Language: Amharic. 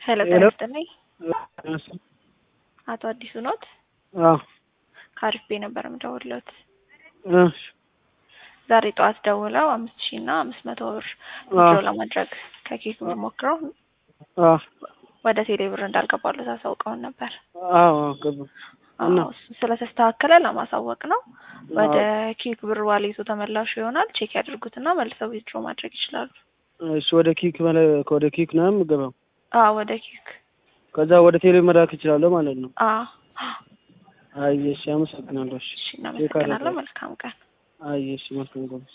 ሄሎ ጤና ይስጥልኝ። አቶ አዲሱ ኖት? አዎ ከአሪፍ ቤ ነበር የምደውልዎት። እሺ ዛሬ ጠዋት ደውለው አምስት ሺህ እና አምስት መቶ ብር ዊዝድሮው ለማድረግ ከኬክ ብር ሞክረው አዎ ወደ ቴሌ ብር እንዳልገባሉት አሳውቀውን ነበር። አዎ ገባ እና አዎ ስለተስተካከለ ለማሳወቅ ነው። ወደ ኬክ ብር ዋሌቱ ተመላሹ ይሆናል። ቼክ ያድርጉትና መልሰው ዊዝድሮ ማድረግ ይችላሉ። እሺ ወደ ኪክ መለ ወደ ኪክ ነው የምገባው። አዎ ወደ ኬክ ከዛ ወደ ቴሌ መላክ እችላለሁ ማለት ነው። አዎ አይ እሺ፣ አመሰግናለሁ። እሺ እሺ፣ እናመሰግናለን። መልካም ቀን። አይ እሺ፣ መልካም ቀን